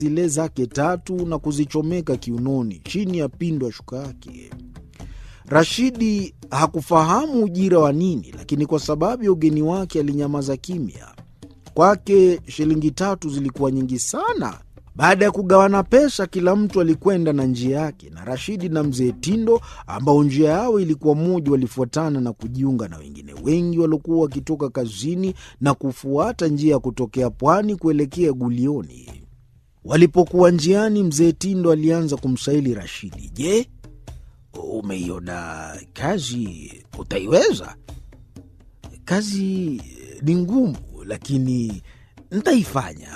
zile zake tatu na kuzichomeka kiunoni chini ya pindo ya shuka yake. Rashidi hakufahamu ujira wa nini, lakini kwa sababu ya ugeni wake alinyamaza kimya. Kwake shilingi tatu zilikuwa nyingi sana. Baada ya kugawana pesa, kila mtu alikwenda na njia yake, na Rashidi na mzee Tindo ambao njia yao ilikuwa moja, walifuatana na kujiunga na wengine wengi waliokuwa wakitoka kazini na kufuata njia ya kutokea pwani kuelekea Gulioni. Walipokuwa njiani, mzee Tindo alianza kumsaili Rashidi, je, umeiona kazi? Utaiweza? Kazi ni ngumu, lakini ntaifanya.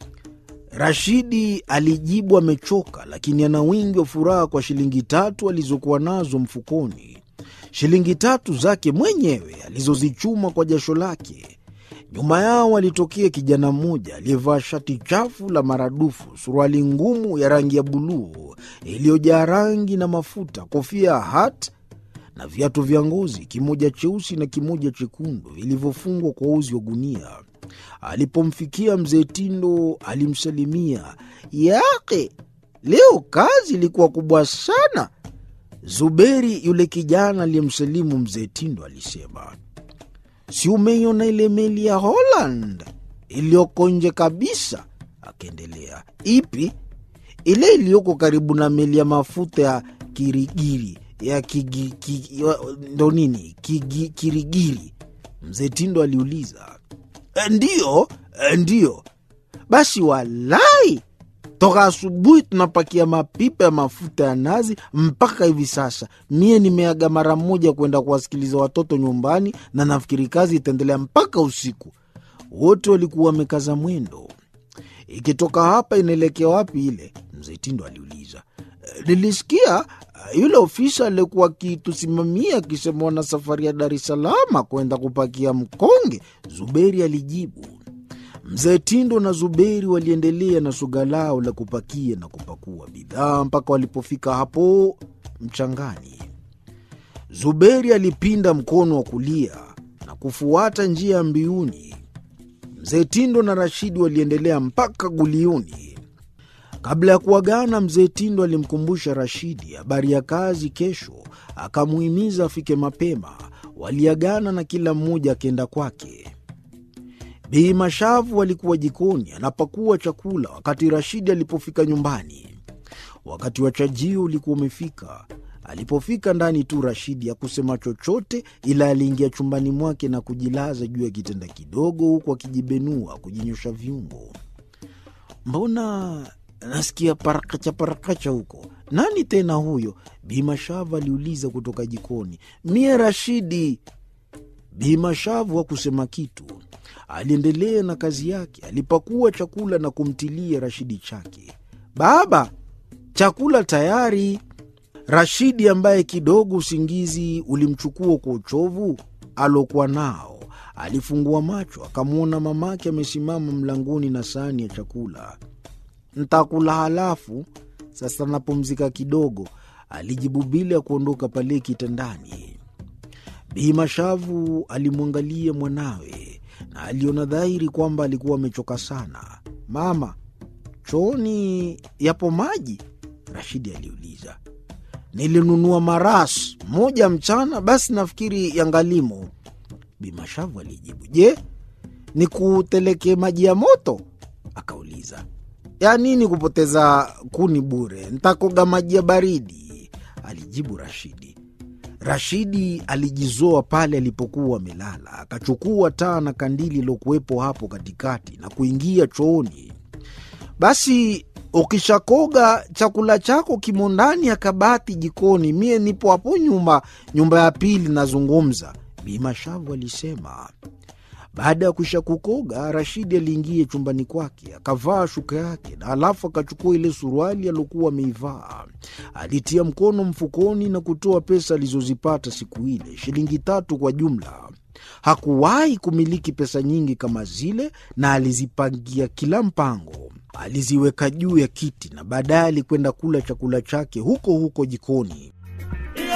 Rashidi alijibu amechoka, lakini ana wingi wa furaha kwa shilingi tatu alizokuwa nazo mfukoni, shilingi tatu zake mwenyewe alizozichuma kwa jasho lake. Nyuma yao alitokea kijana mmoja aliyevaa shati chafu la maradufu, suruali ngumu ya rangi ya buluu iliyojaa rangi na mafuta, kofia ya hat na viatu vya ngozi, kimoja cheusi na kimoja chekundu vilivyofungwa kwa uzi wa gunia. Alipomfikia mzee Tindo alimsalimia, yake leo kazi ilikuwa kubwa sana. Zuberi yule kijana aliyemsalimu mzee Tindo alisema, si umeiona ile meli ya Holland iliyoko nje kabisa? Akaendelea, ipi? Ile iliyoko karibu na meli ya mafuta ya Kirigiri ya kigi, kigi, ndo nini kigi, Kirigiri? Mzee Tindo aliuliza. Ndiyo, ndiyo. Basi walai, toka asubuhi tunapakia mapipa ya mafuta ya nazi mpaka hivi sasa. Mie nimeaga mara moja kwenda kuwasikiliza watoto nyumbani, na nafikiri kazi itaendelea mpaka usiku. Wote walikuwa wamekaza mwendo. Ikitoka hapa inaelekea wapi ile? Mzee Tindo aliuliza. Nilisikia yule ofisa aliyekuwa akitusimamia akisema wana safari ya Dar es Salaam kwenda kupakia mkonge. Zuberi alijibu. Mzee Tindo na Zuberi waliendelea na suga lao la kupakia na kupakua bidhaa mpaka walipofika hapo mchangani. Zuberi alipinda mkono wa kulia na kufuata njia ya mbiuni. Mzee Tindo na Rashidi waliendelea mpaka Gulioni. Kabla ya kuagana, mzee Tindo alimkumbusha Rashidi habari ya kazi kesho, akamuhimiza afike mapema. Waliagana na kila mmoja akienda kwake. Bii Mashavu alikuwa jikoni anapakua chakula wakati Rashidi alipofika nyumbani. Wakati wa chajio ulikuwa umefika. Alipofika ndani tu, Rashidi hakusema chochote, ila aliingia chumbani mwake na kujilaza juu ya kitanda kidogo, huku akijibenua kujinyosha viungo. Mbona nasikia parakacha parakacha huko. Nani tena huyo? Bimashavu aliuliza kutoka jikoni. Mie Rashidi. Bimashavu hakusema kitu, aliendelea na kazi yake. Alipakua chakula na kumtilia Rashidi chake. Baba, chakula tayari. Rashidi ambaye kidogo usingizi ulimchukua kwa uchovu alokuwa nao, alifungua macho akamwona mamake amesimama mlangoni na sahani ya chakula. Ntakula halafu sasa napumzika kidogo, alijibu bila ya kuondoka pale kitandani. Bi Mashavu alimwangalia mwanawe na aliona dhahiri kwamba alikuwa amechoka sana. Mama, chooni yapo maji? Rashidi aliuliza. Nilinunua maras moja mchana, basi nafikiri yangalimo. Bi Mashavu alijibu. Je, nikuteleke maji ya moto? Akauliza. Ya nini kupoteza kuni bure? Ntakoga maji ya baridi, alijibu Rashidi. Rashidi alijizoa pale alipokuwa amelala, akachukua taa na kandili ilokuwepo hapo katikati na kuingia chooni. Basi ukishakoga chakula chako kimo ndani ya kabati jikoni, mie nipo hapo nyuma, nyumba ya pili nazungumza, Bi Mashavu alisema. Baada ya kuisha kukoga, Rashidi aliingia chumbani kwake akavaa shuka yake na alafu akachukua ile suruali aliokuwa ameivaa. Alitia mkono mfukoni na kutoa pesa alizozipata siku ile, shilingi tatu kwa jumla. Hakuwahi kumiliki pesa nyingi kama zile, na alizipangia kila mpango. Aliziweka juu ya kiti na baadaye alikwenda kula chakula chake huko huko jikoni.